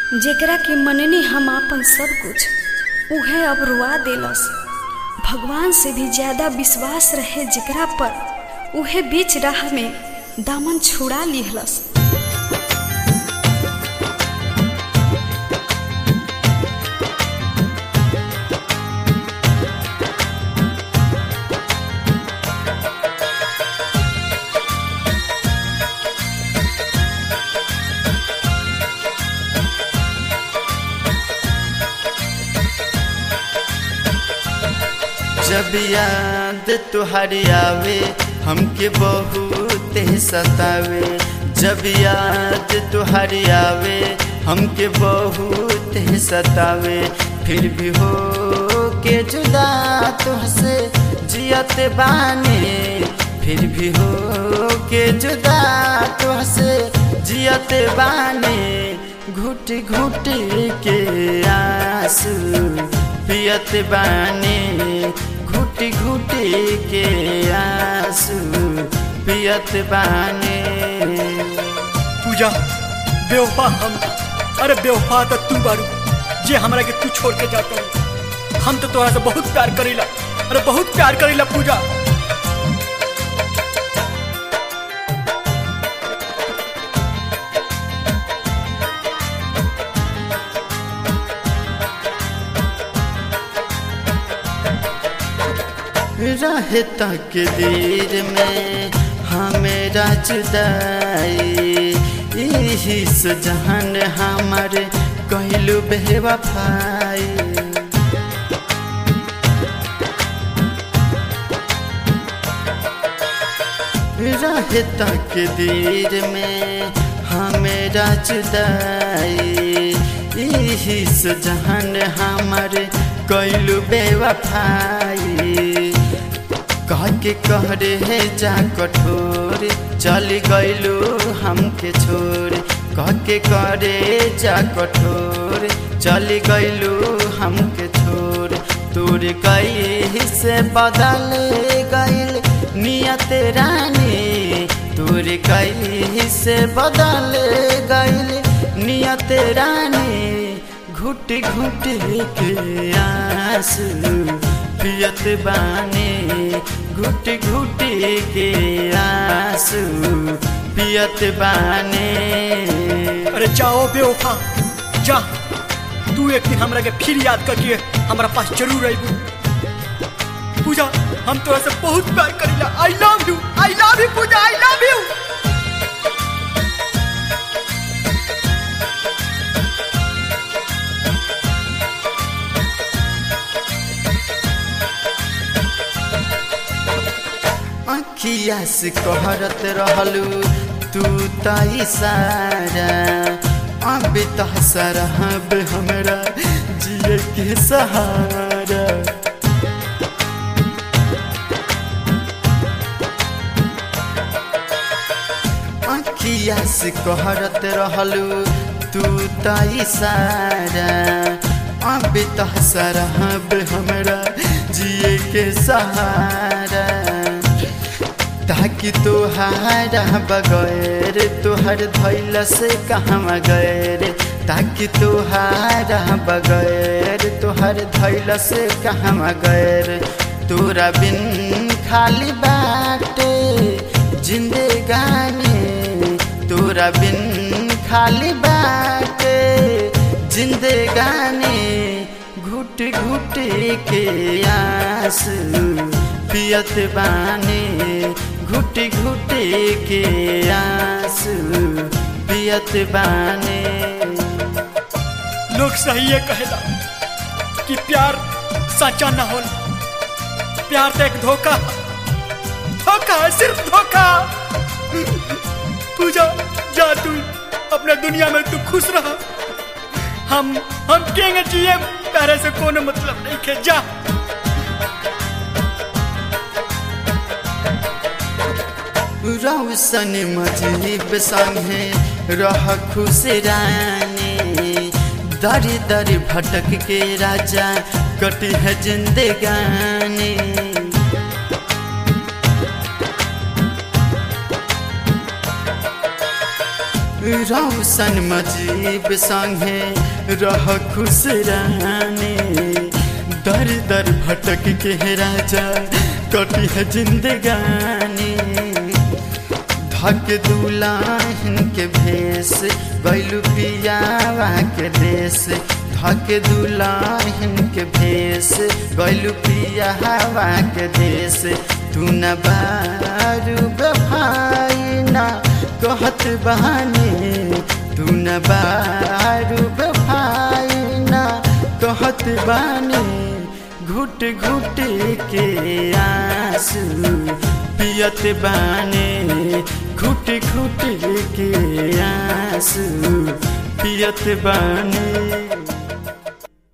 जेकरा के मननी हम आपन सब कुछ उहे अब रुआ देलस भगवान से भी ज्यादा विश्वास रहे जेकरा पर उहे बीच राह में दामन छुड़ा लिहलस जब याद तुहरी आवे हमके बहुत सतावे जब याद तुहरी आवे हमके बहुत सतावे फिर भी हो के जुदा तुहसे जियत बानी फिर भी हो के जुदा तुहसे जियत बानी घुट घुट के आंसू पियत बानी घुट घुट के आंसू पियत बानी पूजा बेवफा हम अरे बेवफा तो तू बारू जे हमरा के तू छोड़ के जाता हूँ हम तो तोहरा से बहुत प्यार करीला अरे बहुत प्यार करीला पूजा रहे तक देर में हमेरा जुदाई यही से जहन हमार कहलू बेवफाई रहे तक देर में हमेरा जुदाई यही से जहन हमार कैलू बेवफाई कह के कह रे जा कठोर चल गैलू हमके छोड़ कह के करे जा कठोर चल गैलू हमके छोड़ तोर कई से बदल गैल नियत रानी तोर कई से बदल गैल नियत रानी घुट घुट के आंसू पियत बानी घुट घुट के आंसू पियत बानी अरे जाओ बेवफा जा तू एक दिन हमरा के फिर याद करके हमरा पास जरूर आईबू पूजा हम तोरा से बहुत प्यार करीला I love you I love you Pooja I love you अखिया से कहरत रहलू तू त इशारा अब तो सरहब हमरा जिए के सहारा अखिया से कहरत रहलू तू त इशारा अब तो सरहब हमरा जिए के सहारा ताकि तोहारा बगैर तोहर धैल से कहाँ गैर ताकि तोहारा बगैर तोहर धैल से कहाँ गैर तोरा बिन खाली बाटे जिंदगानी तोरा बिन खाली बाटे जिंदगानी घुट घुट के आंसू पियत बानी घुट घुट के आंसू पियत बानी लोग सही है कहेला कि प्यार सच्चा ना हो प्यार तो एक धोखा धोखा है सिर्फ धोखा पूजा जा तू अपने दुनिया में तू खुश रहा हम हम केंगे जिए प्यारे से कोनो मतलब नहीं के जा रौशन मजलिब संगे रह खुश रानी दर दर भटक के राजा कटी है जिंदगानी रौशन मजीब संगे रह खुश रहने दर दर भटक के राजा कटी है जिंदगानी धक दुलाहिन के भेष गैलू पियावा के देश धक दुलाहिन के भेष गैलू पियावा के देश तू न बारू भाई ना कहत बहानी तू न बारू भाई ना कहत बानी घुट घुट के आंसू पियत बानी घुट घुट के आंसू पियत बानी